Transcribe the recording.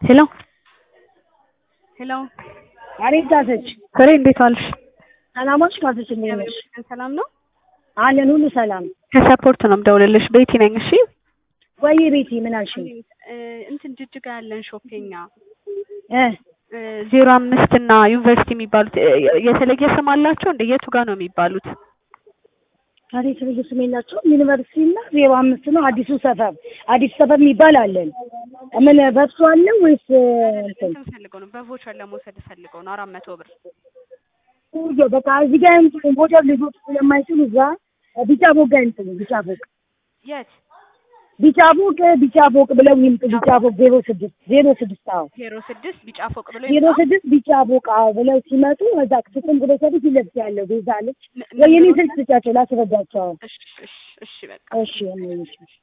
ሄሎ ሄሎ አቤት ካሰች ፍሬ እንዴት ዋልሽ? ሰላሞች ካሰች እንዴት ነሽ? ሰላም ነው። አለን ሁሉ ሰላም። ከሰፖርት ነው የምደውልልሽ። ቤቲ ነኝ። እሺ ወይ ቤቲ ምን አልሽኝ? እ እንትን ጅጅጋ ያለን ሾፔኛ እ ዜሮ አምስት እና ዩኒቨርሲቲ የሚባሉት እ የተለየ ስም አላቸው እንደ የቱ ጋር ነው የሚባሉት? አሬ የተለየ ስም የላቸውም። ዩኒቨርሲቲ እና ዜሮ አምስት ነው። አዲሱ ሰፈር አዲሱ ሰፈር የሚባል አለን። ምን በሱ አለ ወይስ እንትን? እንትን ፈልገው ነው በቮቸር ለመውሰድ ፈልገው ነው አራት መቶ ብር ኡጆ በቃ እዚህ ጋር እንትን ሞተር ልጆች ስለማይችሉ እዛ ቢጫ ፎቅ ጋር እንትን ቢጫ ፎቅ የት ቢጫ ፎቅ ቢጫ ፎቅ ብለው ይምጡ። ቢጫ ፎቅ ዜሮ ስድስት ዜሮ ስድስት አዎ ዜሮ ስድስት ቢጫ ፎቅ ብሎ ዜሮ ይምጣ። ስድስት ቢጫ ፎቅ አዎ ብለው ሲመጡ እዛ ክትትል ብሎ ሰዱ ሲለብስ ያለው ቤዛ አለች ም- ወይ የኔ ምን ብሎ- ስልክ ስጫቸው ላስረዳቸው። እሺ እሺ እሺ በቃ እሺ እኔ እሺ